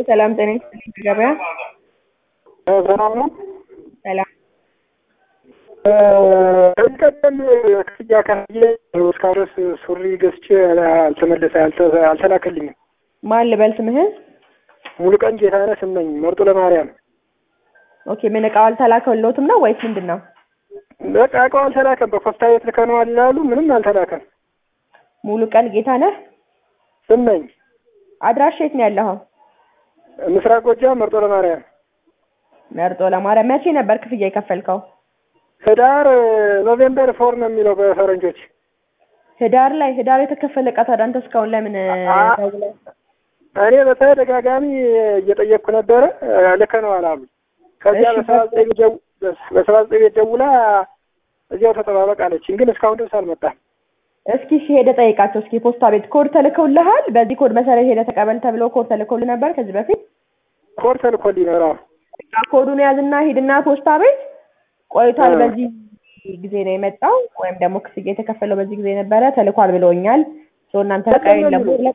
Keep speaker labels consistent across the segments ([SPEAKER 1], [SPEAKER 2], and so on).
[SPEAKER 1] ሰላም ጤና ይስጥልኝ ገበያ
[SPEAKER 2] ሰላም ነው።
[SPEAKER 1] ሰላም
[SPEAKER 2] ከዚህ ቀደም ክፍያ ከፍዬ እስካሁን ድረስ ሱሪ ገዝቼ አልተመለሰ አልተ- አልተላከልኝም።
[SPEAKER 1] ማን ልበል ስምህን?
[SPEAKER 2] ሙሉ ቀን ጌታነህ ስመኝ መርጦ ለማርያም።
[SPEAKER 1] ኦኬ ምን እቃው አልተላከልዎትም ነው ወይስ ምንድን ነው?
[SPEAKER 2] በቃ እቃው አልተላከም። በፖስታ ቤት ልከነዋል ይላሉ። ምንም አልተላከም።
[SPEAKER 1] ሙሉ ቀን ጌታነህ
[SPEAKER 2] ስመኝ
[SPEAKER 1] አድራሻ የት ነው ያለኸው?
[SPEAKER 2] ምስራቅ ጎጃም መርጦ ለማርያም።
[SPEAKER 1] መርጦ ለማርያም መቼ ነበር ክፍያ የከፈልከው?
[SPEAKER 2] ህዳር ኖቬምበር ፎር ነው የሚለው በፈረንጆች።
[SPEAKER 1] ህዳር ላይ ህዳር የተከፈለ እቃ ታዲያ አንተ እስካሁን ለምን
[SPEAKER 2] አ-
[SPEAKER 1] ደውለህ
[SPEAKER 2] እኔ በተደጋጋሚ እየጠየቅኩ ነበረ ልከነዋል አሉ። ከዚያ
[SPEAKER 1] እሺ፣
[SPEAKER 2] በሰባ ዘጠኝ ቤት ደው- በሰባ ዘጠኝ ቤት ደውላ እዚያው ተጠባበቅ አለችኝ። ግን እስካሁን ድረስ አልመጣም።
[SPEAKER 1] እስኪ እሺ ሄደህ ጠይቃቸው እስኪ ፖስታ ቤት ኮድ ተልከውልሃል? በዚህ ኮድ መሰረት ሄደህ ተቀበል ተብሎ ኮድ ተልከውልህ ነበር ከዚህ በፊት?
[SPEAKER 2] ኮድ ተልኮልኝ ነው። አዎ።
[SPEAKER 1] በቃ ኮዱን ያዝና ሂድና ፖስታ ቤት ቆይቷል፣
[SPEAKER 2] እ።
[SPEAKER 1] በዚህ ጊዜ ነው የመጣው ወይም ደግሞ ክፍያ የተከፈለው በዚህ ጊዜ ነበረ ተልኳል ብለውኛል። ሶ እናንተ በቃ
[SPEAKER 2] በጣም ነው
[SPEAKER 1] የለም
[SPEAKER 2] የሚለው።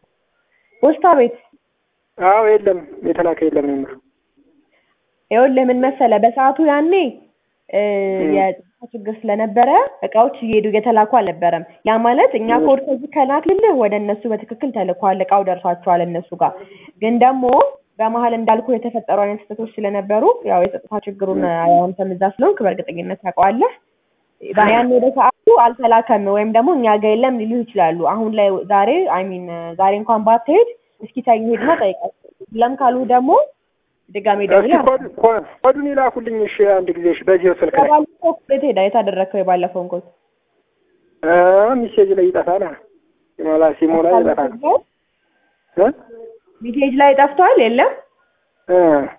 [SPEAKER 1] ፖስታ ቤት
[SPEAKER 2] አዎ የለም የተላከ የለም ነው የምለው።
[SPEAKER 1] ይኸውልህ ምን መሰለህ በሰዓቱ ያኔ እ
[SPEAKER 2] እ።
[SPEAKER 1] የጸጥታ ችግር ስለነበረ እቃዎች እየሄዱ እየተላኩ አልነበረም። ያ ማለት እኛ
[SPEAKER 2] እ።
[SPEAKER 1] ኮድ ከዚህ ከላክልህ ወደ እነሱ በትክክል ተልኳል፣ እቃው ደርሷቸዋል እነሱ ጋር። ግን ደግሞ በመሀል እንዳልኩ የተፈጠሩ አይነት ስህተቶች ስለነበሩ ያው የጸጥታ ችግሩን አንተም እዛ ስለሆንክ በእርግጠኝነት ታውቀዋለህ። ያን ወደ ሰዓቱ አልተላከም ወይም ደግሞ እኛ ጋር የለም ሊሉ ይችላሉ። አሁን ላይ ዛሬ አይ ሚን ዛሬ እንኳን ባትሄድ እስኪ ሰኞ ሄድና ጠይቃቸው። ለም ካሉ ደግሞ ድጋሜ
[SPEAKER 2] እስኪ
[SPEAKER 1] ደውለህ
[SPEAKER 2] ኮድ- ኮ- ኮዱን ይላኩልኝ እሺ፣ አንድ ጊዜ እሺ፣ በዚህ ስልክ ላይ
[SPEAKER 1] ባለፈው ኮድ ሄዳ የታደረግከው የባለፈውን ኮድ
[SPEAKER 2] እ ሚሴጅ ላይ ይጠፋል። አ? ሲሞላ ሲሞላ ይጠፋል። እ?
[SPEAKER 1] ሚሴጅ ላይ ጠፍቷል። የለም
[SPEAKER 2] እ።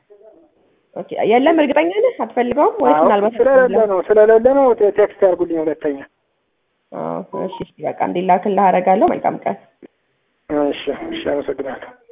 [SPEAKER 1] ኦኬ፣ የለም እርግጠኛ ነህ? አትፈልገውም ወይስ
[SPEAKER 2] አዎ፣
[SPEAKER 1] ምናልባት
[SPEAKER 2] ስለሌለ ነው ስለሌለ ነው ቴ- ቴክስት ያርጉልኝ ሁለተኛ።
[SPEAKER 1] አዎ፣ እሺ፣ እሺ፣ በቃ እንዲላክልህ አደርጋለሁ። መልካም ቀን።
[SPEAKER 2] እሺ፣ እሺ፣ አመሰግናለሁ።